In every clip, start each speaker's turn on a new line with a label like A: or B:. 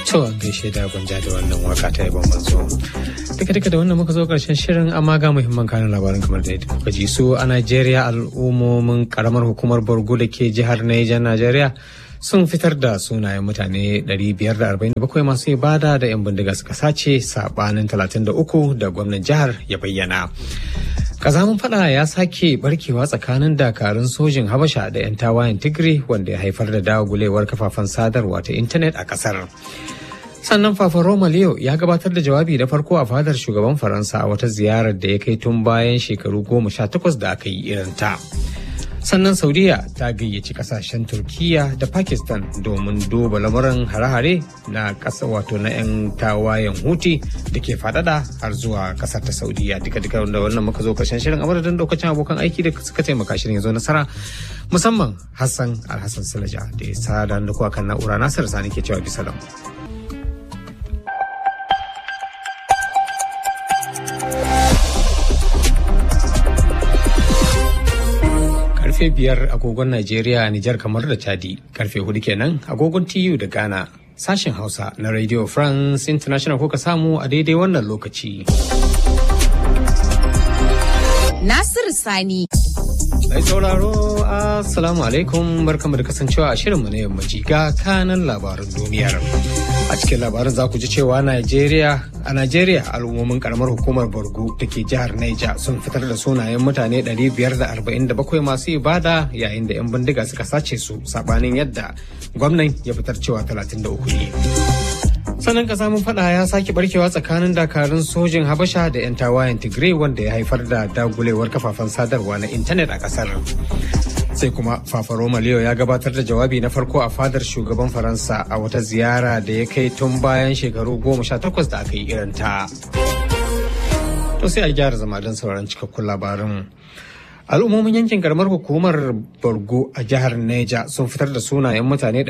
A: To an gaishe da gwanja da wannan waka ta yabon manzo. Duka duka da wannan muka zo karshen shirin amma ga muhimman kanin labarin kamar da kuka ji su a Najeriya al'ummomin karamar hukumar Borgo da ke jihar Niger Najeriya sun fitar da sunayen mutane 547 masu ibada da 'yan bindiga suka sace sabanin 33 da gwamnan jihar ya bayyana. kazamin fada ya sake barkewa tsakanin dakarun sojin habasha da 'yan tawayen tigray wanda ya haifar da dagulewar kafafen sadarwa ta intanet a kasar sannan Papa Roma Leo ya gabatar da jawabi da farko a fadar shugaban Faransa a wata ziyarar da ya kai tun bayan shekaru goma sha takwas da aka yi irin ta. Sannan Saudiya ta gayyaci kasashen Turkiya da Pakistan domin duba lamuran hare-hare na ƙasa wato na 'yan tawayen Huti da ke faɗaɗa har zuwa ƙasar ta Saudiya duka duka da wannan muka zo karshen shirin a madadin lokacin abokan aiki da suka taimaka shirin ya zo nasara musamman Hassan Alhassan Silaja da ya sa da kuwa kan na'ura Nasir Sani ke cewa bisa lamu. karfe biyar agogon Najeriya, Nijar kamar da Chadi, karfe hudu kenan agogon TU da Ghana. Sashen Hausa na Radio France International kuka samu a daidai wannan lokaci.
B: Nasiru Sani.
A: Mai sauraro, Assalamu alaikum barkamu da kasancewa a shirinmu na yammaci ga kanan labaran duniyar. A cikin labarin za ku ji cewa Najeriya a Najeriya al'ummomin karamar hukumar Borgo da ke jihar Niger sun fitar da sunayen mutane 547 masu ibada yayin da 'yan bindiga suka sace su sabanin yadda gwamnan ya fitar cewa 33 ne. Sannan kasa mun fada ya sake barkewa tsakanin dakarun sojin Habasha da 'yan tawayen Tigray wanda ya haifar da dagulewar kafafen sadarwa na intanet a kasar. sai kuma fafaroma leo ya gabatar da jawabi na farko a fadar shugaban faransa a wata ziyara da ya kai tun bayan shekaru goma sha takwas da aka yi irin ta to sai a gyara zama don sauran cikakkun labarin al'ummomin yankin karamar hukumar borgo a jihar neja sun fitar da sunayen mutane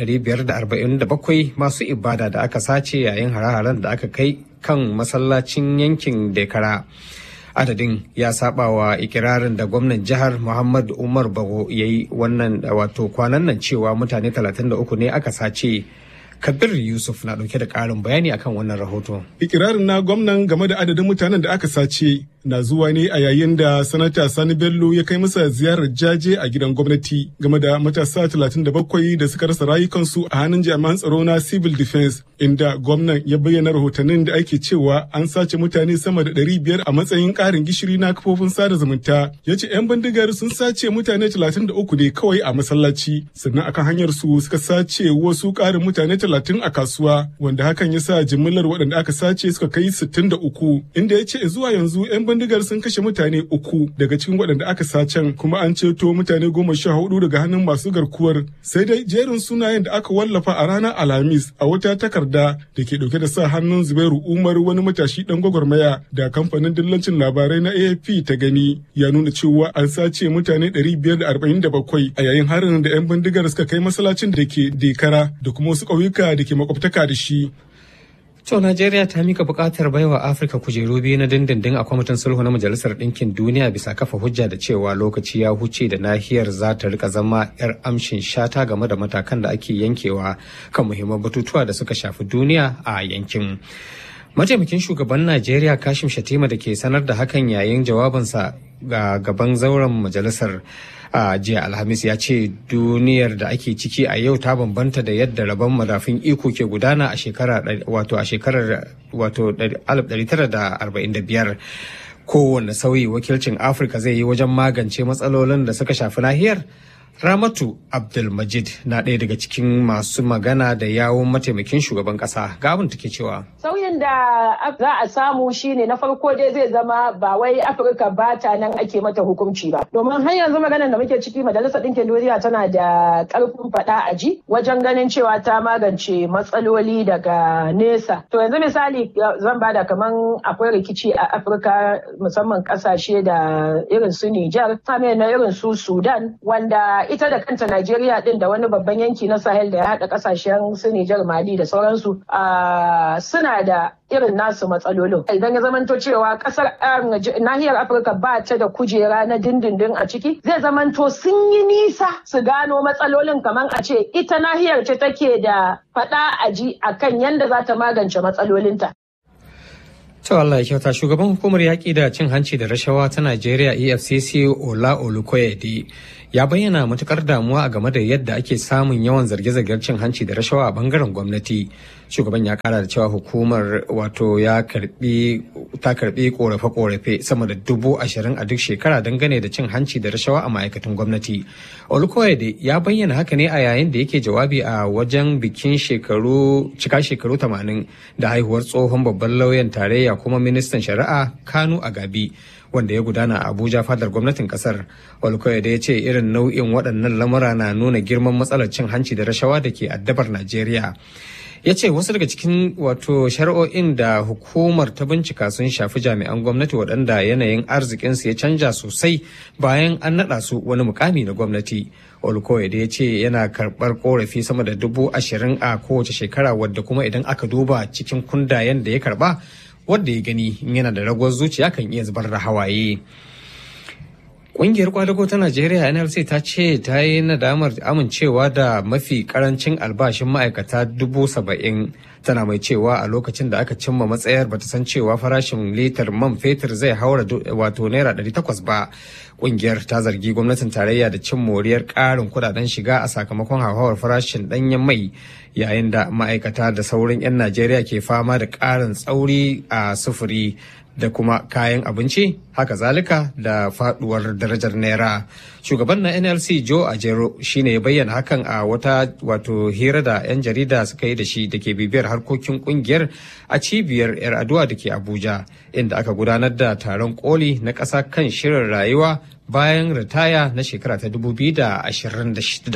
A: 547 masu ibada da aka sace yayin hare-haren da aka kai kan masallacin yankin dekara adadin ya saba wa ikirarin da gwamnan jihar muhammad umar bago ya yi wannan wato kwanan nan cewa mutane 33 ne aka sace kabir yusuf na dauke da karin bayani akan wannan rahoto
C: ikirarin na gwamnan game da adadin mutanen da aka sace na zuwa ne a yayin da sanata sani bello ya kai masa ziyarar jaje a gidan gwamnati game da matasa 37 da suka rasa rayukansu a hannun jami'an tsaro na civil defense inda gwamnan ya bayyana rahotannin da ake cewa an sace mutane sama da 500 a matsayin karin gishiri na kafofin sada zumunta ya ce 'yan bindigar sun sace mutane 33 ne kawai a masallaci sannan akan hanyar su suka sace wasu karin mutane 30 a kasuwa wanda hakan ya sa jimillar waɗanda aka sace suka kai 63 inda ya ce zuwa yanzu 'yan bindigar sun kashe mutane uku daga cikin waɗanda aka sacen kuma an ceto mutane goma sha hudu daga hannun masu garkuwar sai dai jerin sunayen da aka wallafa a ranar alhamis a wata takarda da ke ɗauke da sa hannun zubairu umar wani matashi ɗan gwagwarmaya da kamfanin dillancin labarai na afp ta gani ya nuna cewa an sace mutane 547 a yayin harin da 'yan bindigar suka kai masallacin da ke dekara da kuma wasu ƙauyuka da ke makwabtaka da shi
A: To Najeriya ta mika bukatar baiwa Afirka kujeru biyu na dindindin a kwamitin sulhu na Majalisar Ɗinkin Duniya bisa kafa hujja da cewa lokaci ya huce da nahiyar za ta rika zama 'yar amshin shata game da matakan da ake yankewa kan muhimman batutuwa da suka shafi duniya a yankin. Mataimakin shugaban Najeriya Kashim Shatima da ke sanar da hakan yayin jawabinsa ga gaban zauren majalisar a jiya alhamis ya ce duniyar da ake ciki a yau ta bambanta da yadda rabon madafin iko ke gudana a shekara wato a shekarar wato 1945 kowane sauyi wakilcin afirka zai yi wajen magance matsalolin da suka shafi nahiyar Ramatu Abdulmajid na ɗaya daga cikin masu magana da yawon mataimakin shugaban ƙasa ga abin take cewa.
D: Sauyin da za a samu shine na farko dai zai zama ba wai Afirka ba ta nan ake mata hukunci ba. Domin har yanzu maganar da muke ciki Majalisar Ɗinkin Duniya tana da ƙarfin faɗa a ji wajen ganin cewa ta magance matsaloli daga nesa. To yanzu misali zan bada kaman akwai rikici a Afirka musamman ƙasashe da irin su Nijar, na irin su Sudan wanda ita da kanta Najeriya din da wani babban yanki na Sahel da ya haɗa ƙasashen su Nijar Mali da sauransu suna da irin nasu matsalolin. Idan ya zamanto cewa ƙasar nahiyar Afirka ba ta da kujera na dindindin a ciki zai zamanto sun yi nisa su gano matsalolin kamar a ce ita nahiyar ce take da faɗa a ji akan yadda za ta magance matsalolinta.
A: To Allah ya kyauta shugaban hukumar yaƙi da cin hanci da rashawa ta Najeriya EFCC Ola Olukoyede ya bayyana matukar damuwa a game da yadda ake samun yawan zarge-zargen cin hanci da rashawa a bangaren gwamnati. Shugaban ya kara da cewa hukumar wato ya karbi ta karbi korafe-korafe sama da dubu ashirin a duk shekara dangane da cin hanci da rashawa a ma'aikatan gwamnati. Olukoyede ya bayyana haka ne a yayin da yake jawabi a wajen bikin shekaru cika shekaru 80 da haihuwar tsohon babban lauyan tarayya kuma ministan shari'a Kanu Agabi. wanda ya gudana a Abuja fadar gwamnatin kasar. Olkoyede ya ce irin nau'in waɗannan lamura na nuna girman matsalar cin hanci da rashawa da ke addabar Najeriya. ya ce wasu daga cikin wato shari'o'in da hukumar ta bincika sun shafi jami'an gwamnati waɗanda yanayin arzikinsu ya canja sosai bayan an naɗa su wani mukami na gwamnati olkoyede ya ce yana karɓar korafi sama da dubu ashirin a kowace shekara wadda kuma idan aka duba cikin kundayen da ya karɓa wadda ya gani yana da ragowar zuciya kan iya zubar da hawaye Ƙungiyar kwadago ta Najeriya NLC ta ce ta yi nadamar amincewa da mafi karancin albashin ma'aikata dubu saba'in tana mai cewa a lokacin da aka cimma matsayar bata san cewa farashin litar man fetur zai haura wato naira ɗari takwas ba. Ƙungiyar ta zargi gwamnatin tarayya da cin moriyar ƙarin kudaden shiga a sakamakon hauhawar farashin ɗanyen mai yayin da ma'aikata da sauran 'yan Najeriya ke fama da ƙarin tsauri a sufuri da kuma kayan abinci haka zalika da faduwar darajar naira shugaban na nlc joe ajero shine ya bayyana hakan a wata wato hira da 'yan jarida suka yi da shi da ke bibiyar harkokin kungiyar a cibiyar yar aduwa da ke abuja inda aka gudanar da taron koli na ƙasa kan shirin rayuwa bayan ritaya na shekara ta 2026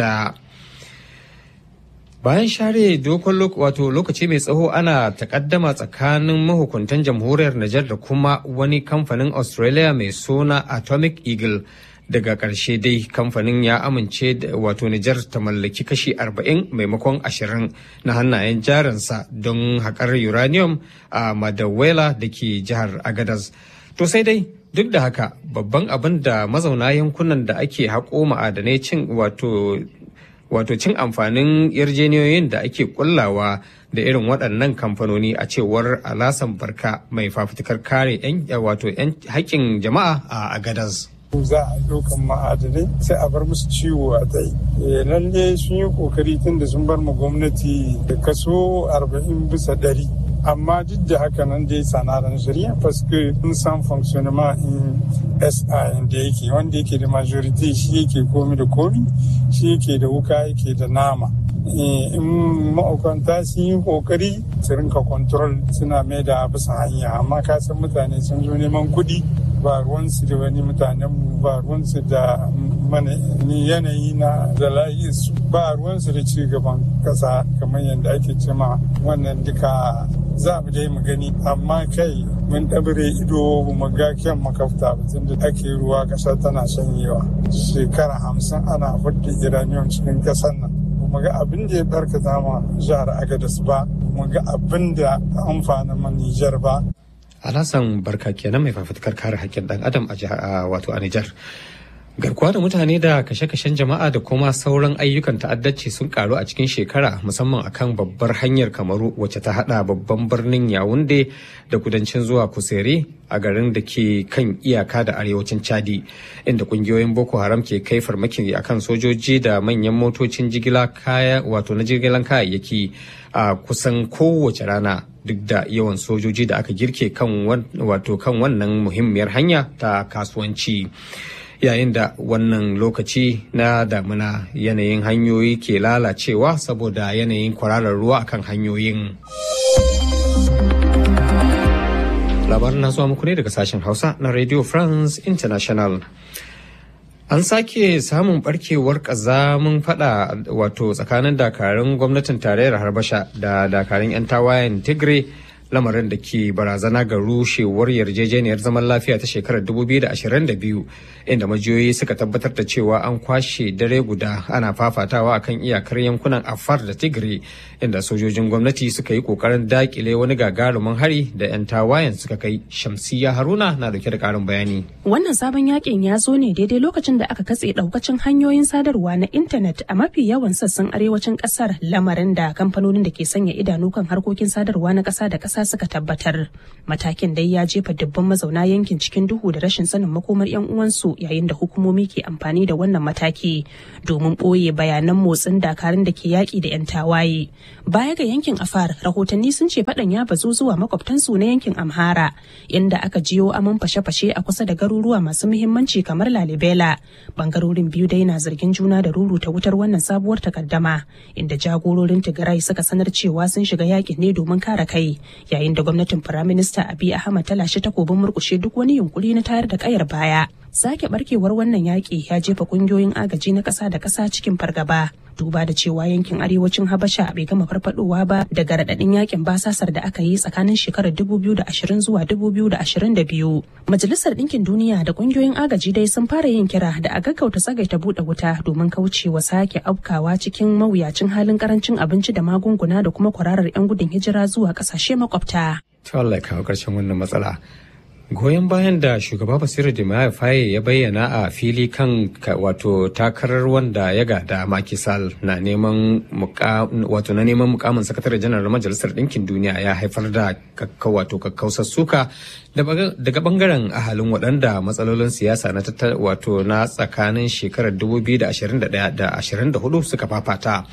A: bayan share dokon wato lokaci mai tsawo ana takaddama tsakanin mahukuntan jamhuriyar Nijar da kuma wani kamfanin Australia mai suna Atomic Eagle daga ƙarshe dai kamfanin ya amince da wato Nijar ta mallaki kashi 40 maimakon 20 na hannayen jarinsa don haƙar uranium a Madawela da ke jihar Agadez. To sai dai duk da haka babban abin da mazauna yankunan da ake haƙo ma'adanai cin wato wato cin amfanin yarjeniyoyin da ake kullawa da irin waɗannan kamfanoni a cewar alasan barka mai fafutukar kare wato haƙƙin jama'a a agadas.
E: za a ɗaukan ma'adanai sai a bar musu ciwo a tai lalle sun yi kokari tun da sun bar ma gwamnati da kaso 40 bisa ɗari amma duk da haka nan dai sanaran shari'a paske sun san fonctionnement in sa da yake wanda yake da majority shi yake komi da komi shi yake da wuka yake da nama in ma'aukanta sun yi kokari su rinka control suna mai da bisa hanya amma ka san mutane sun zo neman kuɗi ba ruwansu da wani mutanenmu ba ruwansu da mana yanayi na da su ba ruwansu da ci gaban kasa kamar yadda ake cema wannan duka za mu dai mu gani amma kai mun ɗabire ido mu ga kyan makafta tun da ake ruwa ƙasa tana shanyewa shekara hamsin ana hudda iraniyan cikin ƙasar nan mu ga abin da ya barkata ma jihar agadas ba mu ga abin da amfanin man nijar ba
A: Alhassan barka kenan mai fafutukar kare haƙƙin ɗan adam a wato a Nijar. Garkuwa da mutane da kashe-kashen jama'a da kuma sauran ayyukan ta'addanci sun karu a cikin shekara musamman akan babbar hanyar kamaru wacce ta hada babban birnin yawunde da kudancin zuwa kusere a garin da ke kan iyaka da arewacin chadi inda kungiyoyin boko haram ke kai farmaki akan sojoji da manyan motocin jigila kaya wato na jigilan kayayyaki a kusan kowace rana duk da yawan sojoji da aka girke kan wato kan wannan muhimmiyar hanya ta kasuwanci. yayin da wannan lokaci na damuna yanayin hanyoyi ke lalacewa saboda yanayin kwararar ruwa akan hanyoyin. labarin na zuwa muku ne daga sashen hausa na radio france international an sake samun barkewar kazamin fada wato tsakanin dakarun gwamnatin tarayyar harbasha da dakarun 'yan tawayen tigray lamarin da ke barazana ga rushewar yarjejeniyar zaman lafiya ta shekarar 2022 inda majiyoyi suka tabbatar da cewa an kwashe dare guda ana fafatawa akan iyakar yankunan afar da tigray inda sojojin gwamnati suka yi kokarin dakile wani gagarumin hari da 'yan tawayen suka kai shamsiya haruna na dauke da karin bayani
F: wannan sabon yakin ya zo ne daidai lokacin da aka katse daukacin hanyoyin sadarwa na intanet a mafi yawan sassan arewacin kasar lamarin da kamfanonin da ke sanya idanu kan harkokin sadarwa na kasa da kasa suka tabbatar matakin dai ya jefa dubban mazauna yankin cikin duhu da rashin sanin makomar yan uwansu yayin da hukumomi ke amfani da wannan mataki domin ɓoye bayanan motsin dakarun da ke yaƙi da 'yan tawaye baya ga yankin afar rahotanni sun ce faɗan ya bazu zuwa makwabtansu na yankin amhara inda aka jiyo aman fashe-fashe a kusa da garuruwa masu muhimmanci kamar lalibela bangarorin biyu dai na zargin juna da ruruta wutar wannan sabuwar takaddama inda jagororin tigray suka sanar cewa sun shiga yakin ne domin kare kai yayin da gwamnatin firaminista abiy ahmad ta lashe takobin murkushe duk wani yunkuri na tayar da kayar baya sake barkewar wannan yaƙi ya jefa ƙungiyoyin agaji na ƙasa da ƙasa cikin fargaba duba da cewa yankin arewacin habasha bai gama farfadowa ba daga raɗaɗin yakin basasar da aka yi tsakanin shekarar 2020 zuwa 2022 majalisar ɗinkin duniya da ƙungiyoyin agaji dai sun fara yin kira da a gaggauta tsagaita buɗe wuta domin kaucewa sake afkawa cikin mawuyacin halin karancin abinci da magunguna da kuma kwararar 'yan gudun hijira zuwa ƙasashe makwabta.
A: Ta Allah ya kawo ƙarshen wannan matsala. goyon bayan da shugaba basiru jimaya faye ya bayyana a fili kan wato takarar wanda ya gada makisal na neman wato na neman mukamin sakatare janar majalisar ɗinkin duniya ya haifar da wato kakkausar suka daga bangaren ahalin waɗanda matsalolin siyasa na wato na tsakanin shekarar 2021 da 24 suka fafata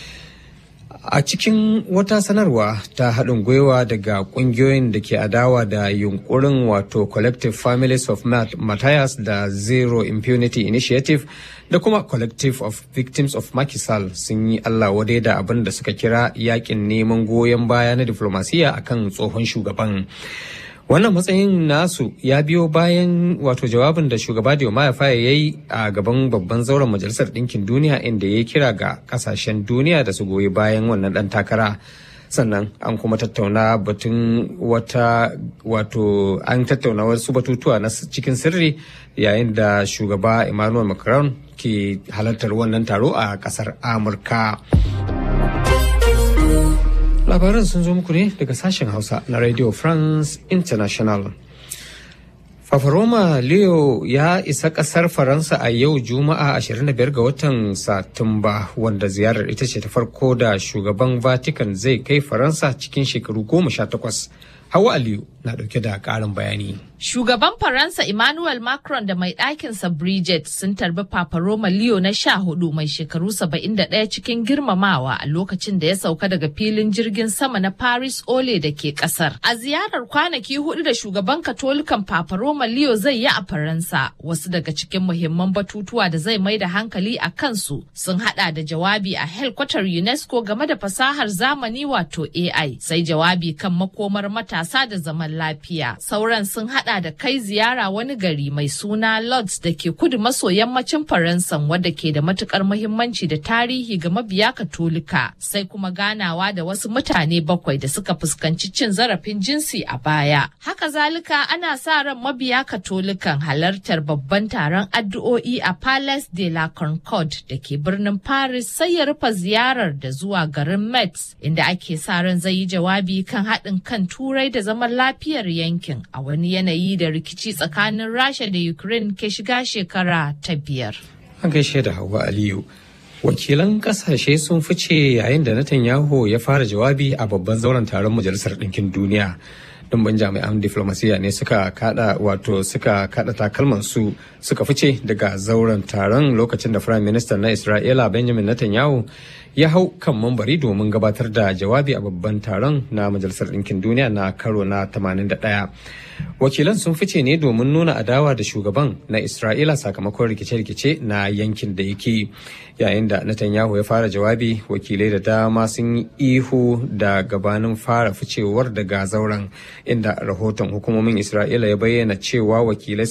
A: A cikin wata sanarwa ta haɗin gwiwa daga ƙungiyoyin da ke adawa da yunkurin wato Collective Families of Matthias da Zero Impunity Initiative da kuma Collective of Victims of Makisal sun yi Allah wadai da abin da suka kira yakin neman goyon baya na diflomasiya akan tsohon shugaban. wannan matsayin nasu ya biyo bayan wato jawabin da shugaba Diomaye Faye ya yi a gaban babban zauren majalisar ɗinkin duniya inda ya kira ga kasashen duniya da su goyi bayan wannan ɗan takara sannan an kuma tattauna batun wata wato an tattauna wasu batutuwa na cikin sirri yayin da shugaba Emmanuel Macron ke halartar wannan taro a ƙasar Amurka. labaran sun zo muku ne daga sashen hausa na radio france international fafaroma leo ya isa kasar faransa a yau juma'a 25 ga watan satumba wanda ziyarar ita ce ta farko da shugaban vatican zai kai faransa cikin shekaru 18 hawa aliyu na dauke da karin bayani
B: Shugaban Faransa Emmanuel Macron da mai ɗakinsa Bridget sun tarbi Papa Roma Leo na sha hudu mai shekaru saba'in da ɗaya cikin girmamawa a lokacin da ya sauka daga filin jirgin sama na Paris Ole da ke ƙasar. A ziyarar kwanaki hudu da shugaban Katolikan Papa Roma Leo zai yi a Faransa, wasu daga cikin muhimman batutuwa da zai mai da hankali a kansu sun hada da jawabi a helkwatar UNESCO game da fasahar zamani wato AI, sai jawabi kan makomar matasa da zaman lafiya. Sauran sun hada hada da kai ziyara wani gari mai suna Lodz da ke kudu maso yammacin Faransa wadda ke da matukar muhimmanci da tarihi ga mabiya Katolika sai kuma ganawa da wasu mutane bakwai da suka fuskanci cin zarafin jinsi a baya. Haka zalika ana sa ran mabiya Katolikan halartar babban taron addu'o'i a Palace de la Concorde da ke birnin Paris sai ya rufe ziyarar da zuwa garin Metz inda ake sa ran zai yi jawabi kan haɗin kan Turai da zaman lafiyar yankin a wani yanayi da rikici tsakanin Rasha da Ukraine ke shiga shekara ta biyar.
A: An gaishe da Hauwa Aliyu. Wakilan kasashe sun fice yayin da Netanyahu ya fara jawabi a babban zauren taron Majalisar Ɗinkin Duniya. Dumbin jami'an diflomasiyya ne suka kada wato suka kada takalman su suka fice daga zauren taron lokacin da Firayim Minista na Isra'ila Benjamin Netanyahu ya hau kan mambari domin gabatar da jawabi a babban taron na Majalisar Ɗinkin Duniya na karo na 81. Wakilan sun fice ne domin nuna adawa da shugaban na Isra'ila sakamakon rikice-rikice na yankin da yake yayin da Netanyahu ya fara jawabi wakilai da dama sun yi ihu da gabanin fara ficewar daga zauren inda rahoton hukumomin Isra'ila ya bayyana cewa wakilai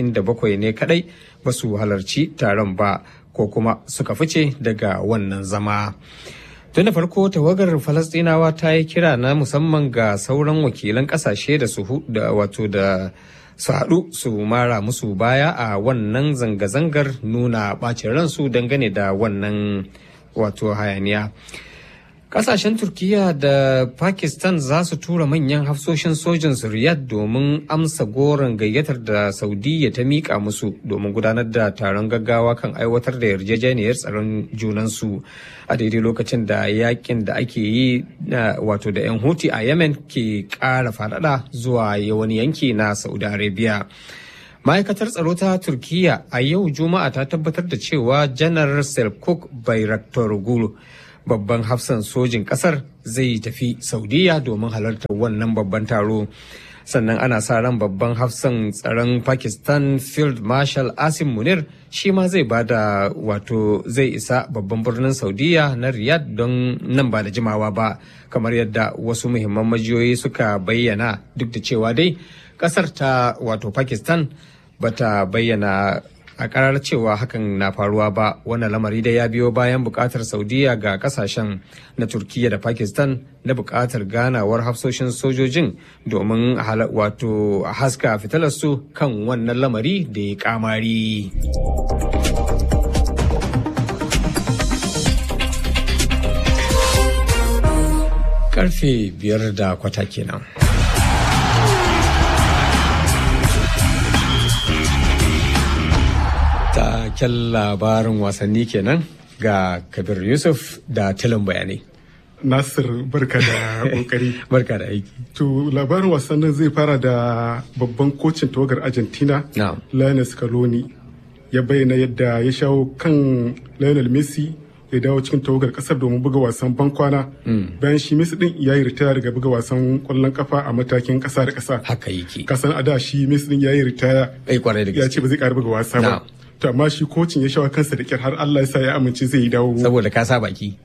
A: 77 ne kadai ba su halarci taron ba ko kuma suka fice daga wannan zama. Tun da farko tawagar Falastinawa ta yi kira na musamman ga sauran wakilan kasashe da su da wato da su haɗu su mara musu baya a wannan zanga-zangar nuna ɓacin ransu dangane da wannan wato hayaniya. Kasashen Turkiyya da Pakistan za su tura manyan hafsoshin sojin su Riyadh domin amsa goron gayyatar da Saudiya ta miƙa musu domin gudanar da taron gaggawa kan aiwatar da yarjejeniyar tsaron junansu a daidai lokacin da yakin da ake yi wato da 'yan Houthi a Yemen ke ƙara faɗaɗa zuwa wani yanki na Saudi Arabia. ma'aikatar tsaro ta turkiya a yau juma'a ta tabbatar da cewa janar selkuk bayraktaroglu babban hafsan sojin kasar zai tafi saudiya domin halartar wannan babban taro sannan ana sa ran babban hafsan tsaron pakistan field marshal asim munir shi ma zai bada wato zai isa babban birnin saudiya na riyadh don nan ba da jimawa ba kamar yadda wasu muhimman majiyoyi suka bayyana duk da cewa dai kasar ta wato pakistan bata bayyana a karar cewa hakan na faruwa ba wannan lamari da ya biyo bayan bukatar saudiya ga kasashen na turkiya da pakistan na bukatar ganawar hafsoshin sojojin domin wato haska fitilarsu kan wannan lamari da ya kamari karfe biyar da kwata kenan taken labarin wasanni kenan ga kabir yusuf da tilin bayanai
C: nasir barka da kokari
A: barka da aiki
C: to labarin wasannin zai fara da babban kocin tawagar argentina lionel scaloni ya bayyana yadda ya shawo kan lionel messi ya dawo cikin tawagar kasar domin buga wasan bankwana bayan shi messi din ya yi ritaya daga buga wasan kwallon kafa a matakin kasa da kasa
A: haka yake
C: kasan a da shi messi din ya yi ritaya ya ce ba zai kara buga wasa ba to amma shi kocin ya shawo kansa da kyar har Allah ya sa ya amince zai yi dawo
A: saboda ka sa baki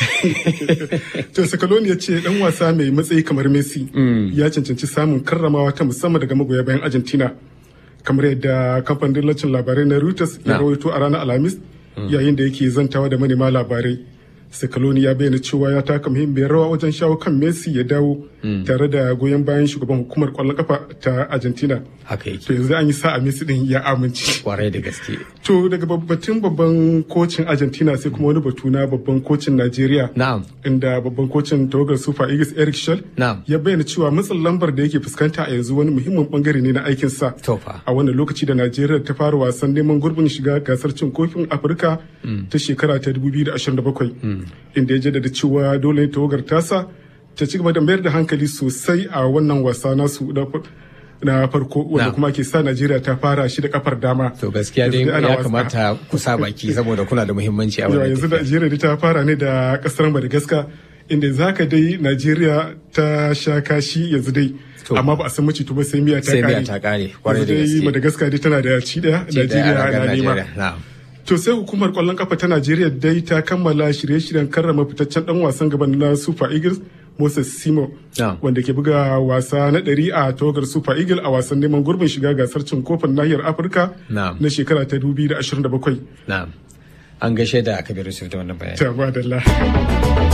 C: to Sakaloni ya ce dan wasa mai matsayi kamar Messi ya cancanci samun karramawa ta musamman daga magoya bayan Argentina kamar yadda kamfanin dillacin labarai na Reuters ya rawaito a ranar Alhamis yayin da yake zantawa da manema labarai Sakaloni ya bayyana cewa ya taka muhimmiyar rawa wajen shawo kan Messi ya dawo tare da goyon bayan shugaban hukumar kwallon kafa ta Argentina.
A: Haka yake.
C: To yanzu an yi sa'a Messi din ya amince.
A: Kwarai da gaske.
C: To daga batun babban kocin Argentina sai kuma wani batu na babban kocin Najeriya.
A: Na'am.
C: Inda babban kocin tawagar Super Eagles Eric Schell
A: Na'am.
C: ya bayyana cewa matsin lambar da yake fuskanta a yanzu wani muhimmin bangare ne na aikinsa.
A: Tofa.
C: A wannan lokaci da Najeriya ta fara wasan neman gurbin shiga gasar cin kofin Afirka ta shekara ta 2027. Inda ya jaddada cewa dole ne tawagar tasa ta ci gaba da mayar da hankali sosai a wannan wasa nasu na farko wanda kuma ke sa Najeriya ta fara shi da kafar dama.
A: To gaskiya dai ya kamata ku sa baki saboda kuna da muhimmanci a wannan
C: yanzu Najeriya ta fara ne da kasar Madagascar inda zaka dai Najeriya ta sha kashi yanzu dai amma ba a san mace ba sai miya ta kare.
A: Sai miya ta kare. Kwarai da gaske.
C: Madagascar dai tana da ci daya Najeriya na nema. To sai hukumar kwallon kafa ta Najeriya dai ta kammala shirye-shiryen karrama fitaccen dan wasan gaban na Super Eagles Moses Simo wanda ke buga wasa na ɗari a tawagar Super Eagle a wasan neman gurbin shiga gasar cin kofin nahiyar Afirka na shekara ta 2027.
A: Na'am. An gaishe da Kabir Yusuf da wannan bayani.
C: Ta ba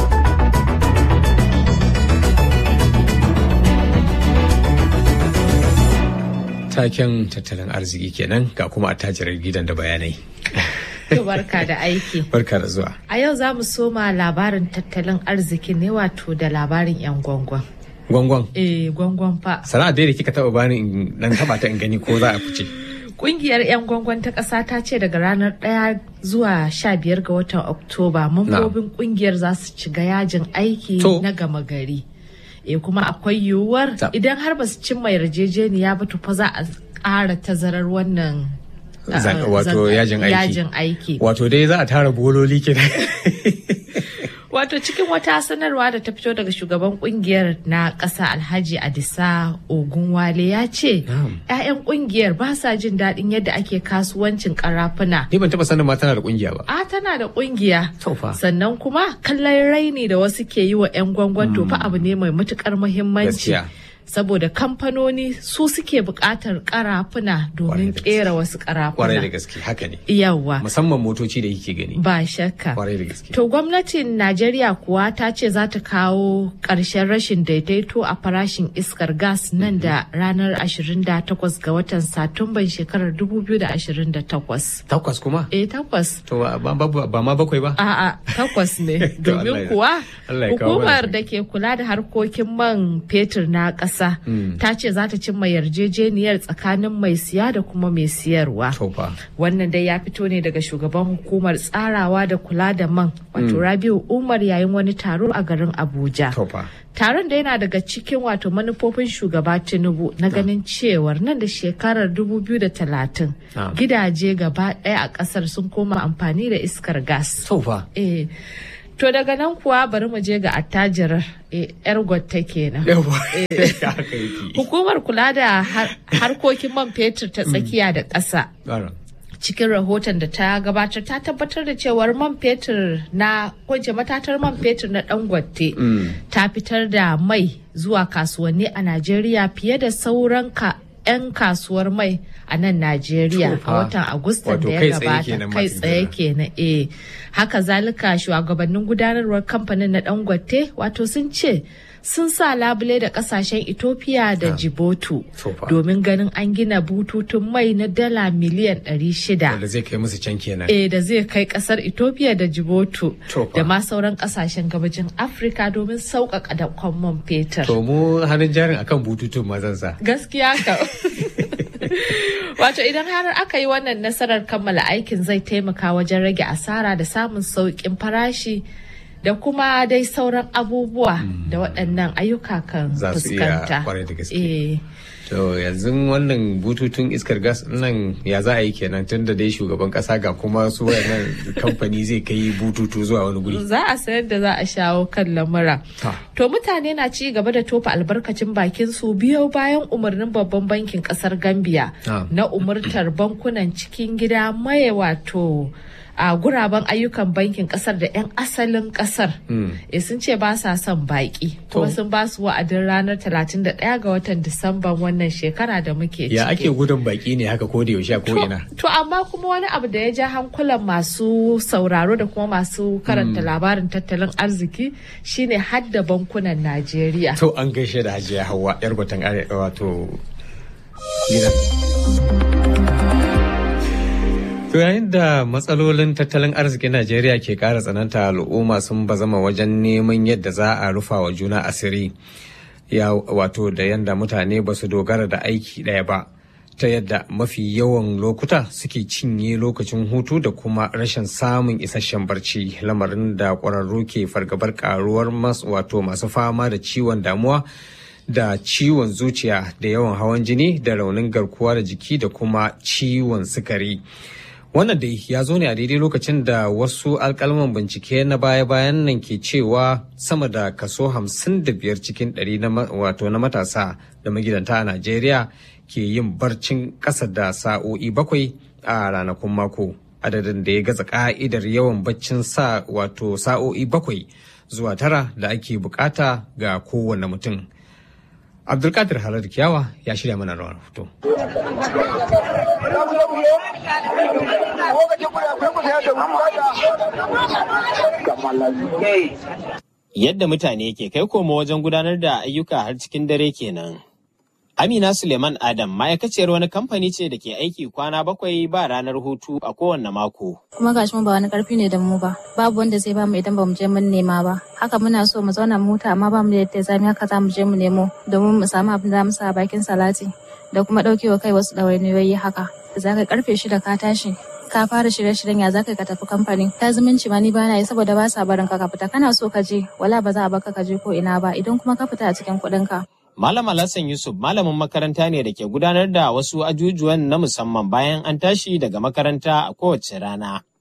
A: Taken tattalin arziki kenan ga kuma attajirar gidan da bayanai.
B: To barka da aiki.
A: Barka da zuwa.
B: A yau za mu soma labarin tattalin arziki ne wato da labarin 'yan gwangwan.
A: Gwangwan?
B: Eh, gwangwan fa.
A: Sana'a dai da kika taba bani in dan taba ta in gani ko za a fice.
B: Kungiyar 'yan gwangwan ta ƙasa ta ce daga ranar ɗaya zuwa sha biyar ga watan Oktoba mambobin kungiyar za su shiga yajin aiki na gama gari. E kuma akwai yiwuwar idan har ba su cimma yarjejeniya ba to fa za a ƙara tazarar wannan
A: wato yajin aiki
B: yajin aiki
A: wato dai za a tara bololi kenan
B: wato cikin wata sanarwa da ta fito daga shugaban kungiyar na ƙasa alhaji adisa ogunwale ya ce 'ya'yan kungiyar ba sa jin daɗin yadda ake kasuwancin karafuna
A: ni ban taɓa sanin ma tana da kungiya ba
B: a tana da kungiya sannan kuma kallon raini da wasu ke yi wa 'yan gwangwan tofa abu ne mai matukar muhimmanci saboda kamfanoni su suke buƙatar karafuna domin kera wasu karafuna
A: kwarai da gaske haka ne
B: yawa
A: musamman motoci da yake gani
B: ba shakka
A: kwarai da gaske
B: to gwamnatin najeriya kuwa ta ce za ta kawo ƙarshen rashin daidaito a farashin iskar gas nan da ranar 28 ga watan satumban shekarar 2028
A: takwas kuma
B: eh takwas
A: to ba ma bakwai ba
B: a'a takwas ne domin kuwa hukumar da ke kula da harkokin man fetur na ƙasa ta ce za ta cimma yarjejeniyar tsakanin mai siya da kuma mai siyarwa wannan dai ya fito ne daga shugaban hukumar tsarawa da kula da man wato rabiu umar yayin wani taro a garin abuja taron da yana daga cikin wato manufofin shugaba tinubu na ganin cewar nan da shekarar 2030 gidaje gaba ɗaya a ƙasar sun koma amfani da iskar gas. Eh. To daga nan kuwa bari mu je ga attajirar yar gwatta kenan. Hukumar kula da harkokin man fetur ta tsakiya da ƙasa. cikin rahoton da ta gabatar ta tabbatar da cewar man fetur na kwance matatar man fetur na dangote ta fitar da mai zuwa kasuwanni a najeriya fiye da sauran ka 'yan kasuwar mai a nan Najeriya a watan Agustan da ya gabata kai tsaye kenan eh haka zalika shugabannin gudanarwar kamfanin na Dangote wato sun ce sun sa labule da kasashen Ethiopia da Djibouti domin ganin an gina bututun mai na dala miliyan 600
A: da zai kai musu can kenan
B: eh da zai kai kasar Ethiopia da Djibouti da ma sauran kasashen gabajin Afirka domin sauƙaƙa da man fetur
A: to mu hannun jarin akan bututun mazansa
B: gaskiya ka Wato idan har aka yi wannan nasarar kammala aikin zai taimaka wajen rage asara da samun sauƙin farashi da kuma dai sauran abubuwa da waɗannan ayyuka kan fuskanta.
A: To yanzu wannan bututun iskar gas nan ya za a yi kenan tun da dai shugaban kasa ga kuma su wayannan kamfani zai kai bututu zuwa wani guri.
B: Za a sayar da za a shawo kan lamura. To mutane na ci gaba da tofa albarkacin bakin su biyo bayan umarnin babban bankin kasar Gambia na umurtar bankunan cikin gida maye wato a guraben ayyukan bankin kasar da 'yan asalin kasar e sun ce ba sa son baki kuma sun ba su wa'adin ranar 31 ga watan disamban wannan shekara da muke ciki
A: ya ake gudun baki ne haka ko da yaushe ko ina
B: to amma kuma wani abu da ya ja hankulan masu sauraro da kuma masu karanta labarin tattalin arziki shine hadda bankunan Najeriya
A: to an gaishe da Hajiya Hauwa yar gwatan wato gidan To yayin da matsalolin tattalin arzikin Najeriya ke ƙara tsananta al'umma sun bazama wajen neman yadda za a rufa wa juna asiri. Ya wato da yadda mutane ba su dogara da aiki ɗaya ba. Ta yadda mafi yawan lokuta suke cinye lokacin hutu da kuma rashin samun isasshen barci lamarin da ƙwararru ke fargabar ƙaruwar wato masu fama da ciwon damuwa da ciwon zuciya da yawan hawan jini da raunin garkuwa da jiki da kuma ciwon sukari. wannan dai ya zo ne a daidai lokacin da wasu alkalman bincike na baya-bayan nan ke cewa sama da kaso 55 cikin 100 na wato na matasa da magidanta a najeriya ke yin barcin ƙasa da sa'o'i bakwai a ranakun mako adadin da ya gaza ka'idar yawan baccin sa wato sa'o'i bakwai zuwa tara da ake bukata ga kowane mutum abdulkadir halar kiyawa ya shirya mana rawar hoto
G: Yadda mutane ke kai komo wajen gudanar da ayyuka har cikin dare kenan. Amina Suleiman Adam ma'aikaciyar wani kamfani ce da ke aiki kwana bakwai ba ranar hutu a kowanne mako.
H: Kuma gashi mu ba wani karfi ne da mu ba, babu wanda zai bamu idan bamu je mun nema ba. Haka muna so mu zauna mu huta amma bamu da yadda zamu haka za mu je mu nemo domin mu samu abin da mu sa bakin salati da kuma ɗaukewa kai wasu ɗawainiyoyi haka. Za ka karfe shida ka tashi ka fara shirye-shiryen ya zaka ka tafi kamfani ta zumunci ma ni bana yi saboda ba sa barin ka ka fita kana so ka je wala ba za a baka ka je ko ina ba idan kuma ka fita a cikin kuɗin ka
G: Malam Alhassan Yusuf malamin makaranta ne da ke gudanar da wasu ajujuwan na musamman bayan an tashi daga makaranta a kowace rana.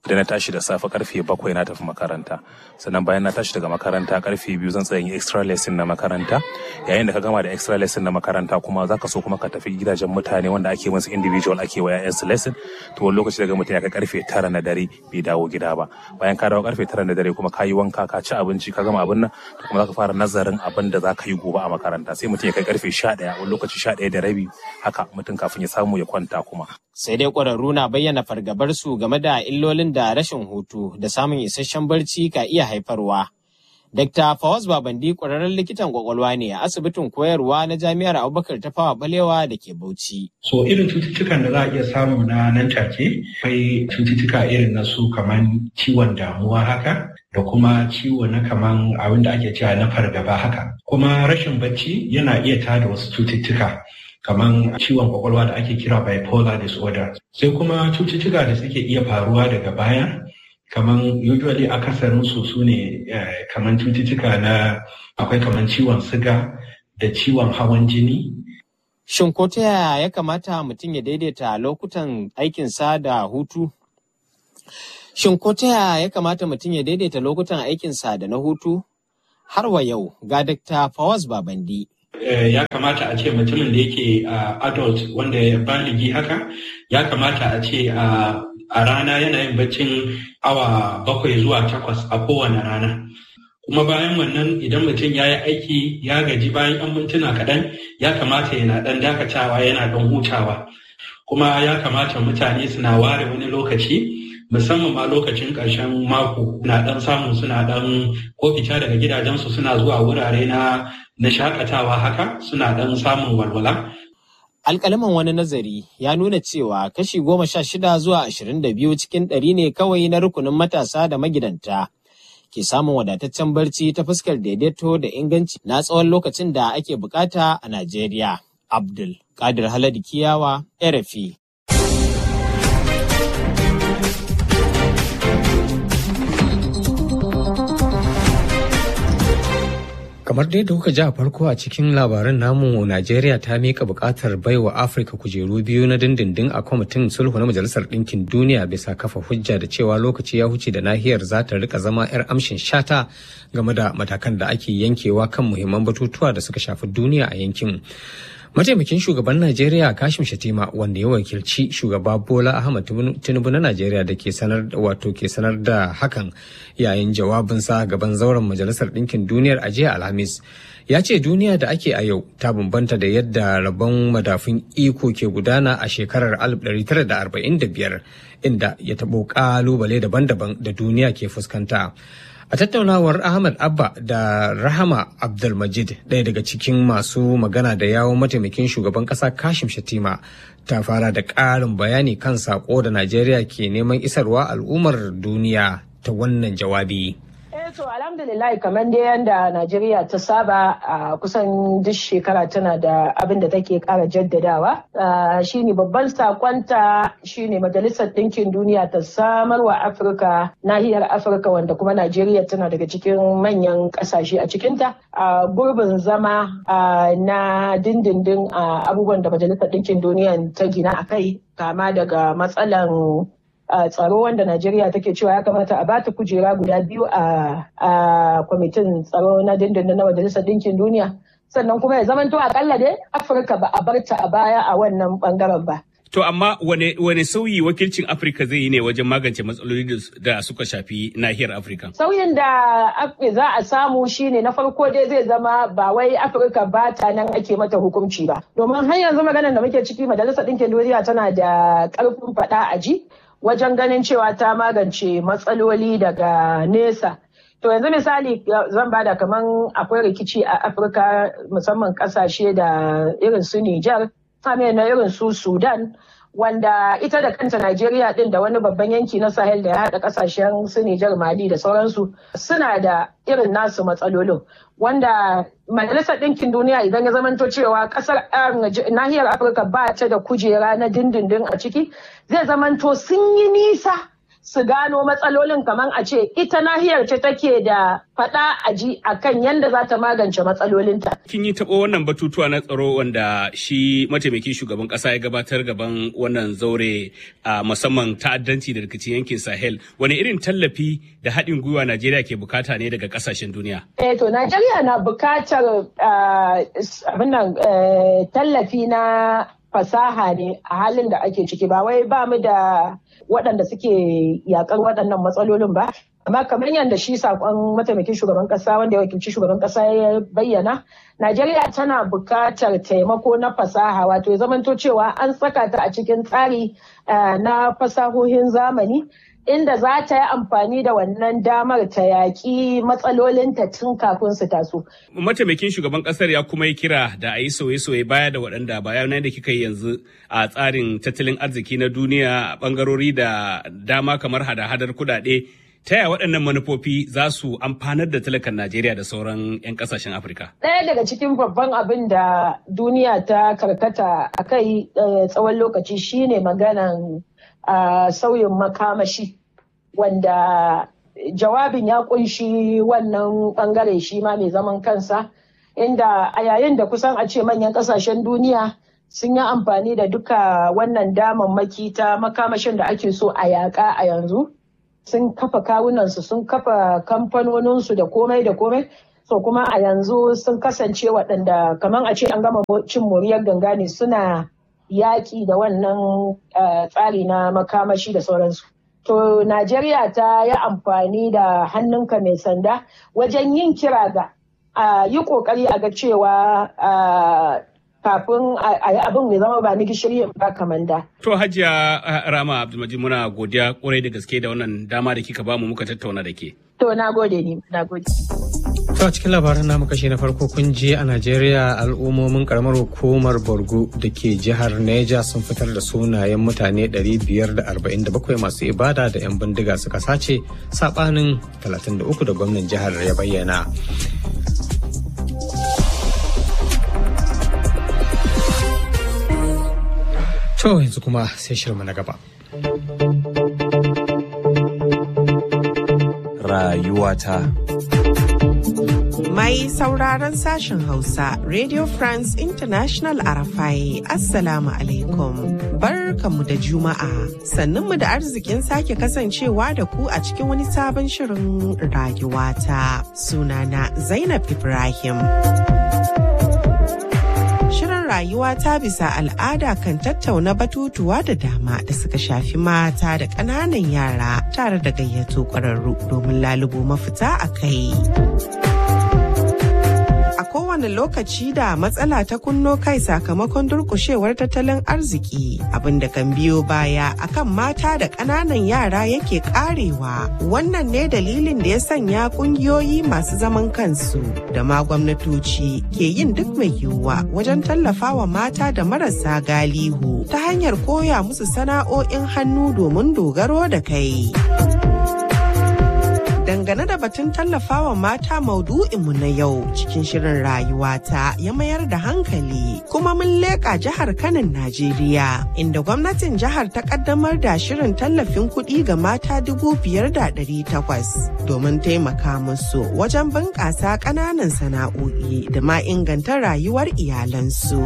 I: da na tashi da safe karfe bakwai na tafi makaranta sannan bayan na tashi daga makaranta karfe biyu zan tsaya extra lesson na makaranta yayin da ka gama da extra lesson na makaranta kuma zaka so kuma ka tafi gidajen mutane wanda ake musu individual ake wa yayan su lesson to wani lokaci daga mutum ya kai karfe tara na dare bai dawo gida ba bayan ka dawo karfe tara na dare kuma ka yi wanka ka ci abinci ka gama abin nan to kuma zaka fara nazarin abin da zaka yi gobe a makaranta sai mutum ya kai karfe sha ɗaya wani lokaci sha ɗaya da rabi haka mutum kafin ya samu ya kwanta kuma
G: sai dai ƙwararru na bayyana fargabar su game da illolin da rashin hutu da samun isasshen barci ka iya haifarwa. Dr. Fawaz Babandi ƙwararren likitan kwakwalwa ne a asibitin koyarwa na Jami'ar Abubakar ta fawa balewa da ke Bauchi.
J: So irin cututtukan da za a iya samu na nan take akwai cututtuka irin na su kaman ciwon damuwa haka da kuma ciwo na kaman abin da ake cewa na fargaba haka. Kuma rashin bacci yana iya tada wasu cututtuka. kaman ciwon kwakwalwa da ake kira bipolar disorder sai kuma cututtuka da suke iya faruwa daga baya kaman usually akasarin su su ne kaman cututtuka na akwai kaman ciwon siga da ciwon hawan jini
G: Shin ko ta yaya ya kamata mutum ya daidaita lokutan aikinsa da hutu? Shin ko ta yaya ya kamata mutum ya daidaita lokutan aikinsa da na hutu? Har wa yau ga Dr. Fawaz Babandi.
J: ya kamata a ce mutumin da yake adult wanda ya baligi haka ya kamata a ce a rana yana yin baccin awa bakwai zuwa takwas a kowane rana kuma bayan wannan idan mutum ya yi aiki ya gaji bayan yan mintuna kaɗan ya kamata yana ɗan dakatawa yana ɗan hutawa kuma ya kamata mutane suna ware wani lokaci musamman ma lokacin ƙarshen mako na ɗan samu suna ɗan ko fita daga gidajensu suna zuwa wurare na na shakatawa haka suna ɗan samun walwala.
G: Alƙalaman wani nazari ya nuna cewa kashi goma sha shida zuwa ashirin da biyu cikin ɗari ne kawai na rukunin matasa da magidanta ke samun wadataccen barci ta fuskar daidaito da inganci na tsawon lokacin da ake bukata a Najeriya. Abdul Kadir Haladi Kiyawa, RFI.
A: kamar dai da kuka ji a farko a cikin labaran namu najeriya ta mika bukatar baiwa afirka kujeru biyu na dindindin a kwamitin sulhu na majalisar ɗinkin duniya bisa kafa hujja da cewa lokaci ya huce da nahiyar za ta rika zama 'yar amshin shata game da matakan da ake yankewa kan muhimman batutuwa da suka shafi duniya a yankin mataimakin shugaban najeriya kashim shatima wanda ya wakilci shugaba bola ahmad tinubu na najeriya da ke sanar wato ke sanar da hakan yayin jawabinsa gaban zauren majalisar ɗinkin duniyar a jiya alhamis ya ce duniya da ake a yau ta bambanta da yadda rabon madafun iko ke gudana a shekarar 1945 inda ya taɓo ƙalubale daban-daban da duniya ke fuskanta A tattaunawar Ahmad Abba da Rahama Abdulmajid ɗaya daga cikin masu magana da yawon mataimakin shugaban ƙasa Kashim Shatima ta fara da ƙarin bayani kan saƙo da Najeriya ke neman isarwa al'ummar duniya ta wannan jawabi.
D: to alhamdulillah kamar dai yadda Najeriya ta saba a kusan duk shekara tana da abin da take kara jaddadawa shine babban sakonta shine majalisar ɗinkin duniya ta samar wa Afirka nahiyar Afirka wanda kuma Najeriya tana daga cikin manyan ƙasashe a cikinta a gurbin zama na dindindin abubuwan da majalisar ɗinkin duniya ta gina a kai kama daga matsalan a tsaro wanda Najeriya take cewa ya kamata a bata kujera guda biyu a kwamitin tsaro na dindindin na Majalisar Dinkin Duniya. Sannan kuma ya zamanto akalla dai Afirka ba a barta a baya a wannan bangaren ba.
K: To amma wane, wane sauyi wakilcin Afirka zai yi ne wajen magance matsaloli da suka shafi nahiyar Afirka?
D: Sauyin da za a samu shine na farko dai zai zama ba wai Afirka ba ta nan ake mata hukunci ba. Domin har yanzu maganar da muke ciki Majalisar Dinkin Duniya tana da ƙarfin faɗa a ji. wajen ganin cewa ta magance matsaloli daga nesa. To yanzu misali zan bada kaman akwai rikici a Afirka musamman kasashe da irin su Nijar, na irin su Sudan, wanda ita da kanta Najeriya din da wani babban yanki na Sahel da ya haɗa kasashen su Nijar Mali da sauransu suna da irin nasu matsalolin. Wanda Majalisar Ɗinkin Duniya idan ya zamanto cewa ƙasar nahiyar Afirka ba ta da kujera na dindindin a ciki, zai zamanto sun yi nisa su gano matsalolin kamar a ce ita nahiyar ce take da faɗa a ji a kan yadda za ta magance matsalolinta.
K: Kin yi taɓo wannan batutuwa na tsaro wanda shi mataimakin shugaban ƙasa ya gabatar gaban wannan zaure a musamman ta'addanci da rikicin yankin Sahel. Wani irin tallafi da haɗin gwiwa Najeriya ke bukata ne daga ƙasashen duniya?
D: Eh to Najeriya na bukatar abin nan tallafi na fasaha ne a halin da ake ciki ba wai ba mu da waɗanda suke yakar waɗannan matsalolin ba amma kamar yadda shi sakon mataimakin shugaban kasa wanda ya wakilci shugaban kasa ya bayyana najeriya tana buƙatar taimako na fasaha wato ya zamanto cewa an saka ta a cikin tsari na fasahohin zamani inda za ta yi amfani da wannan damar ta yaƙi matsalolinta tun kafin su taso.
K: Mataimakin shugaban ƙasar ya kuma yi kira da a yi sauye-sauye baya da waɗanda bayanai da kika yi yanzu a tsarin tattalin arziki na duniya a ɓangarori da dama kamar hada-hadar kuɗaɗe. Ta yaya waɗannan manufofi za su amfanar da talakan Najeriya da sauran 'yan ƙasashen Afirka?
D: Ɗaya daga cikin babban abin da duniya ta karkata a kai tsawon lokaci shine maganan sauyin makamashi. wanda jawabin ya kunshi wannan bangare shi ma mai zaman kansa inda a yayin da kusan a ce manyan kasashen duniya sun yi amfani da duka wannan damammaki ta makamashin da ake so a yaƙa a yanzu sun kafa kawunansu sun kafa kamfanoninsu da komai da komai so kuma a yanzu sun kasance waɗanda kamar a ce an gama cin moriyar ganga ne suna yaƙi da wannan tsari na makamashi da sauransu To Najeriya ta yi amfani da hannunka mai sanda wajen yin kira ga a yi kokari a ga cewa kafin a yi abin mai zama ba ni gishiri ba kamanda.
K: To Hajiya Rama Abdulmajid muna godiya kwarai da gaske da wannan dama da kika bamu muka tattauna da ke.
D: To na gode ni, na gode.
A: To a cikin labaran namu kashe na farko kun je a Najeriya al'ummomin karamar hukumar Borgo da ke jihar Neja sun fitar da sunayen mutane 547 masu ibada da 'yan bindiga suka sace sabanin 33 da gwamnan jihar ya bayyana. To yanzu kuma sai shirma na gaba.
L: Rayuwata.
M: Mai sauraron sashen Hausa, Radio France International Arafai, Assalamu alaikum. Barkanmu da Juma'a, sannunmu da arzikin sake kasancewa da ku a cikin wani sabon shirin rayuwata. Sunana Zainab Ibrahim. Shirin rayuwa ta bisa al'ada kan tattauna batutuwa da dama da suka shafi mata da ƙananan yara tare da gayyato ƙwararru domin lalubo mafita a kai. A kowane lokaci da matsala ta kunno kai sakamakon durkushewar tattalin arziki abinda kan biyo baya akan mata da ƙananan yara yake karewa. Wannan ne dalilin da ya sanya ƙungiyoyi masu zaman kansu da ma gwamnatoci ke yin duk mai yiwuwa wajen tallafawa mata da marasa galihu ta hanyar koya musu sana'o'in hannu domin dogaro da kai. dangane da batun tallafawa mata maudu'inmu na yau cikin shirin rayuwata ya mayar da hankali kuma mun leƙa jihar kanin najeriya inda gwamnatin jihar ta kaddamar da shirin tallafin kuɗi ga mata dubu biyar da ɗari takwas domin taimaka musu wajen bunƙasa ƙananan sana'o'i da ma inganta rayuwar iyalansu.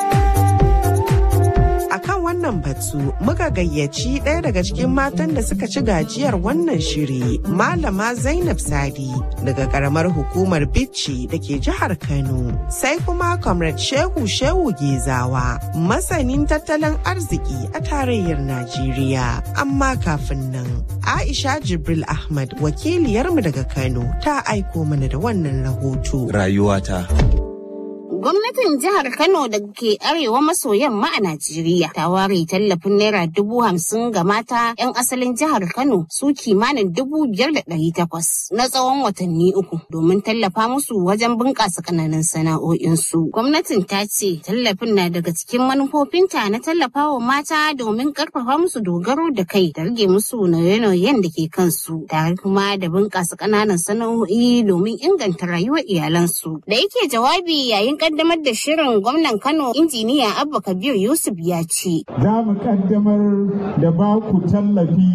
M: akan wannan batu muka gayyaci ɗaya daga cikin matan da suka ci gajiyar wannan shiri malama zainab sadi daga karamar hukumar bicci da ke jihar kano sai kuma comrade shehu shehu gezawa masanin tattalin arziki a tarayyar najeriya amma kafin nan aisha jibril ahmad wakiliyarmu daga kano ta aiko mana da wannan rahoto
L: Rayuwata.
N: Gwamnatin jihar Kano da ke arewa maso yamma a Najeriya ta ware tallafin naira dubu hamsin ga mata 'yan asalin jihar Kano su kimanin dubu biyar da ɗari takwas na tsawon watanni uku domin tallafa musu wajen bunƙasa ƙananan sana'o'insu. Gwamnatin ta ce tallafin na daga cikin manufofinta na tallafawa mata domin ƙarfafa musu dogaro da kai da rage musu nauye-nauyen da ke kansu tare kuma da bunƙasa ƙananan sana'o'i domin inganta rayuwar iyalansu. Da yake jawabi yayin kaddamar da shirin gwamnan Kano injiniya Abba Kabir Yusuf ya ce.
O: Za mu kaddamar da ba ku tallafi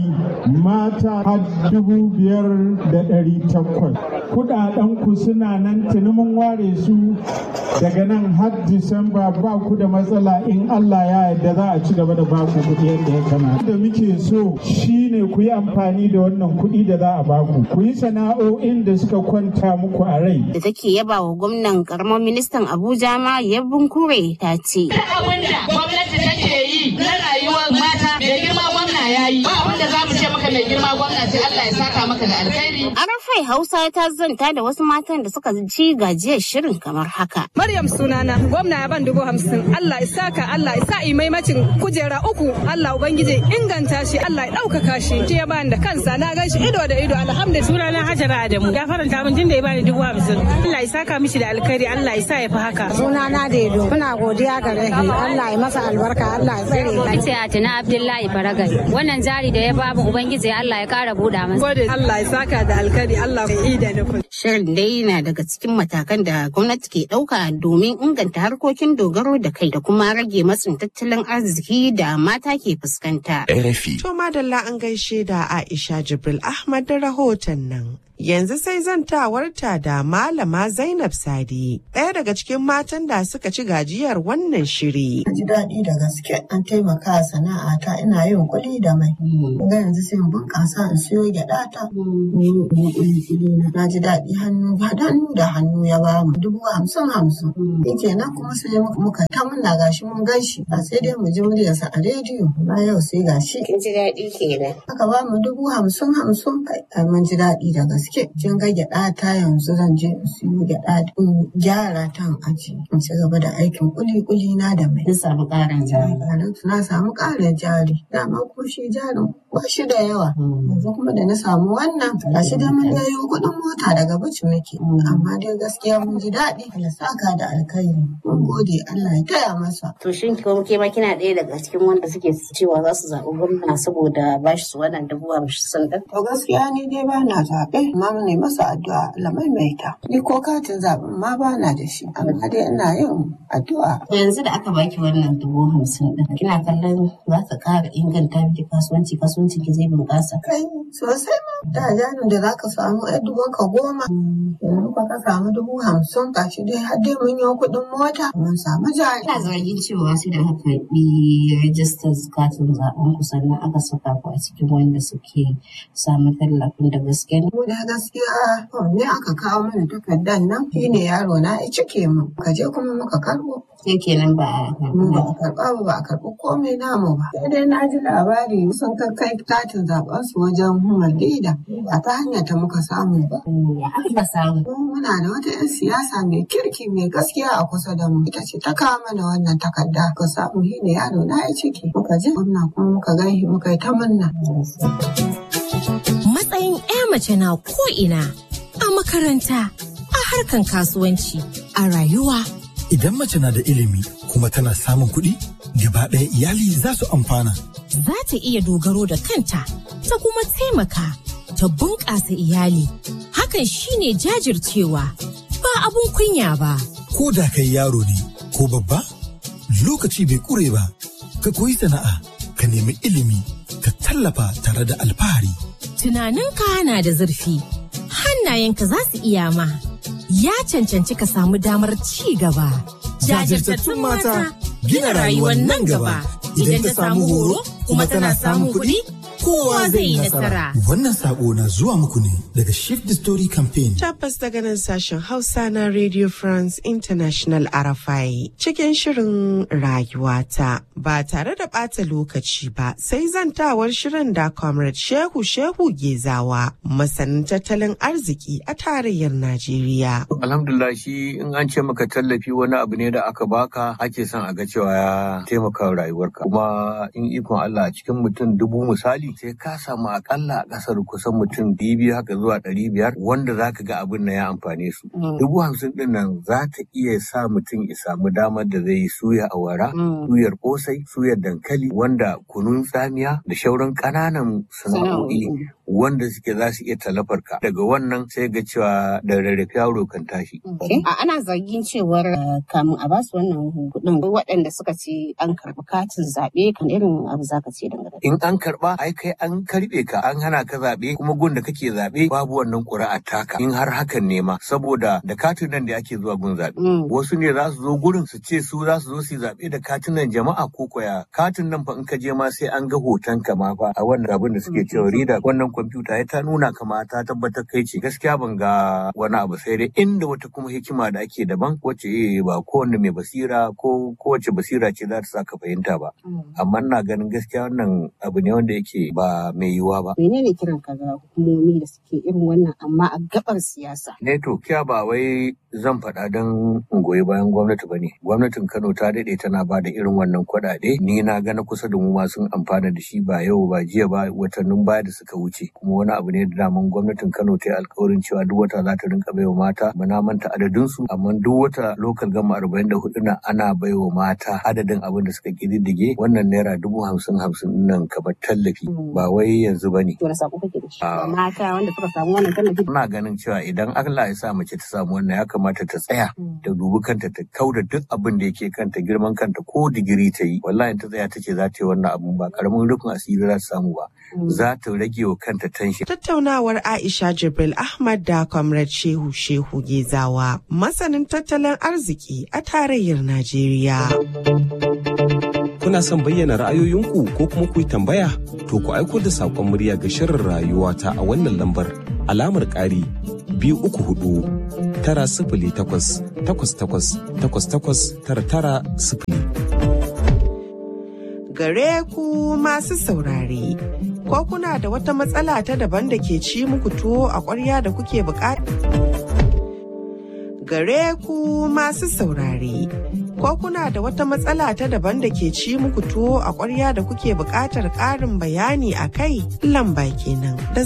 O: mata har dubu biyar da ɗari takwas. Kuɗaɗen ku suna nan tuni mun ware su daga nan har Disamba ba ku da matsala in Allah ya yarda za a ci gaba da ba ku kuɗi yadda ya kamata. Da muke so shine ku yi amfani da wannan kuɗi da za a ba ku. Ku yi sana'o'in da suka kwanta muku a rai.
N: Da take yaba wa gwamnan karamar ministan Abuja ma Yabbun Kure ta ce.
P: Abin da gwamnati take yi na rayuwar mata mai girma gwamna ya yi. Ba abin da za mu ce maka mai girma gwamna sai Allah ya saka maka da alkhairi.
N: Arafai Hausa ta zanta da wasu matan da suka ci gajiyar shirin kamar haka.
Q: Maryam sunana gwamna ya ban dubu hamsin Allah ya saka Allah ya sa maimacin kujera uku Allah ubangiji inganta shi Allah ya ɗaukaka shi. Shi ya bani da kansa na gan shi ido da ido alhamdulillah.
R: Sunana Hajara Adamu ya faranta min tunda ya bani dubu hamsin. Allah ya saka mishi da alkhairi Allah ya sa ya fi haka.
S: Sunana Dedo muna godiya ga rahi Allah ya masa albarka Allah ya tsare.
T: Ce Atina Abdullahi Baragai wannan jari da ya bamu ubangiji Allah ya kara buɗa masa.
Q: Gode Allah ya saka da alkhairi Allah ya yi da nufin.
N: Shirin dai na daga cikin matakan da gwamnati ke ɗauka domin inganta harkokin dogaro da kai da kuma rage matsin tattalin arziki da mata ke fuskanta.
L: RFI.
M: To madalla an gaishe da Aisha Jibril Ahmad da rahoton nan. Yanzu sai zantawarta da Malama Zainab Sadi, ɗaya daga cikin matan da suka ci gajiyar wannan shiri.
U: Ji daɗi da gaske an taimaka sana'a ta ina yin kuɗi da mai. Ga yanzu sai in bunƙasa in siyo gyaɗa ta. Na ji daɗi hannu hannu da hannu ya ba mu dubu hamsin hamsin. Yake nan kuma sai muka ta muna gashi mun gan shi ba sai dai mu ji muryarsa a rediyo. Ba yau sai gashi.
N: Kin ji daɗi kenan.
U: Aka ba mu dubu hamsin hamsin kai mun ji daɗi da gaske. Kin ga gyaɗa ta yanzu zan je in siyo gyaɗa in gyara ta in aji. In ci gaba da aikin kuli-kuli na da mai.
N: Kin samu ƙarin jari.
U: Na samu ƙarin jari. Dama ko shi jarin ba shi da yawa. Yanzu kuma da na samu wannan gashi dai mun yayo kuɗin mota daga bici muke. Amma dai gaskiya mun ji daɗi. Allah saka da alkhairi. Mun gode Allah ya taya masa.
N: To shin ko ke ma kina ɗaya daga cikin wanda suke cewa za su zaɓi gwamna saboda ba shi su wannan dubu hamsin ɗin.
U: To gaskiya ni dai ba na zaɓe. Amma mu ne masa addu'a Allah maimaita. Ni ko katin zaɓen ma ba na da shi. Amma dai ina yin addu'a.
N: Yanzu da aka baki wannan dubu hamsin ɗin. Kina kallon za ka ƙara inganta miki kasuwanci kasuwancin ki zai bunƙasa.
U: Kai sosai ma. Da jarin da za ka samu ɗan dubun ka goma. Yanzu ka samu dubu hamsin gashi dai har dai mun yi kuɗin mota. Mun samu jari.
N: Ina zargin cewa sai da aka karɓi rajistar katin zaɓen ku sannan aka saka ku a cikin wanda suke samun tallafin da gaske ne.
U: Mu da gaskiya ne aka kawo mana takardar nan shi ne yaro na ya cike mu. Ka je kuma muka karɓo.
N: Sai kenan ba a
U: Mu ba a karɓa ba ba a karɓi komai namu ba. Sai dai na ji labari sun kai katin zaɓen su wajen hukumar leda. Ba ta hanyar ta muka samu ba.
N: Aka samu.
U: Muna da wata 'yan siyasa mai kirki mai gaskiya a kusa da mu. Ita ce ta kawo mana wannan takarda. Ka samu shi ne yaro na ya ciki. Muka je wannan kuma muka gan shi muka yi ta munna.
V: Matsayin 'ya mace na ko'ina a makaranta, a harkan kasuwanci, a rayuwa.
W: Idan mace na da ilimi kuma tana samun kuɗi, gaba ɗaya iyali za su amfana.
V: Za ta iya dogaro da kanta, ta kuma taimaka, ta bunƙasa iyali. Hakan shine jajircewa, ba abun kunya ba.
W: Ko da kai yaro ne ko babba, lokaci bai ƙure ba, ka koyi sana'a, ka nemi ilimi, ka tallafa tare da alfahari.
V: Tunaninka na da zurfi, hannayenka za su iya ma. Ya cancanci ka samu damar ci gaba.
W: Jajirtattun mata gina rayuwar nan gaba. Idan ta samu horo kuma tana samun kuɗi, kowa zai yi nasara. Wannan sako na zuwa muku ne daga Shift the Story Campaign.
M: Tabbas daga nan sashen Hausa na Radio France International Arafai cikin shirin rayuwata ba tare da ɓata lokaci ba sai zantawar shirin da Comrade Shehu Shehu Gezawa masanin tattalin arziki a tarayyar Najeriya.
X: Alhamdulillah shi in an ce maka tallafi wani abu ne da aka baka ake son a ga cewa ya taimaka rayuwarka kuma in ikon Allah a cikin mutum dubu misali sai ka samu akalla a kasar kusan mutum biyu haka zuwa ɗari biyar wanda za ka ga abin na ya amfane su. Dubu hamsin ɗin nan za ta iya sa mutum ya samu damar da zai yi suya awara, suyar kosai, suyar dankali wanda kunun tsamiya da shauran ƙananan sana'o'i wanda suke za su iya talafar ka daga wannan sai ga cewa da rarrafe yaro kan tashi.
N: A ana zargin cewar eh, kamun a basu wannan kuɗin waɗanda suka ce an karɓi katin zaɓe kan irin abu za ka ce dangane.
X: In an karɓa ai kai an karɓe ka an hana ka zaɓe kuma gun da kake zaɓe babu wannan ƙuri'a taka in har hakan ne ma saboda da katin nan da ake zuwa gun zaɓe. Wasu ne za su zo gurin su ce su za su zo su yi zaɓe da katunan jama'a ko koya katin nan fa in ka je ma sai an ga hoton ka ma fa a wannan abin da suke cewa rida wannan kwamfuta ya ta nuna kama ta tabbatar kai ce gaskiya ban ga wani abu sai dai inda wata kuma hikima da ake daban wacce eh ba kowanne mai basira ko kowace basira ce za ta sa ka fahimta ba amma ina ganin gaskiya wannan abu ne wanda yake ba mai yiwuwa ba.
N: Menene kiran ka ga hukumomi da suke irin wannan amma a gabar siyasa?
X: Ne to kiya ba wai zan faɗa don in goyi bayan gwamnati ba ne. Gwamnatin Kano ta daɗe tana ba da irin wannan kuɗaɗe. Ni na ga na kusa da mu ma sun amfana da shi ba yau ba jiya ba watannin baya da suka wuce. Kuma wani abu ne da daman gwamnatin Kano ta yi alkawarin cewa duk wata za ta rinka baiwa mata ba na manta adadinsu amma duk wata lokal gama arba'in da hudu na ana baiwa mata adadin abin da suka ƙididdige wannan naira dubu hamsin hamsin nan kamar tallafi ba wai yanzu ba ne.
N: Wani sako kake da shi? Mata wanda suka samu wannan tallafi.
X: Ina ganin cewa idan Allah ya sa mace ta samu wannan ya kamata ta tsaya ta dubi kanta ta kauda duk abin da yake kanta girman kanta ko digiri ta yi wallahi ta tsaya ta ce za ta yi wannan abun ba karamin rufin asiri za ta samu ba za ta rage wa kanta tension.
M: Tattaunawar Aisha Jibril Ahmad da Comrade Shehu Shehu Gezawa masanin tattalin arziki a tarayyar Najeriya.
L: Kuna son bayyana ra'ayoyinku ko kuma ku yi tambaya? To ku aiko da saƙon murya ga shirin rayuwa ta a wannan lambar alamar ƙari biyu uku hudu tara sifili takwas takwas takwas takwas takwas tara tara sifili.
M: Gare ku masu saurare, ko kuna da wata matsala ta daban da ke ci muku tuwo a ƙwarya da kuke buƙata? Gare ku masu saurare. ko kuna da wata matsala ta daban da ke ci muku tuwo a ƙwarya da kuke buƙatar ƙarin bayani a kai lamba kenan da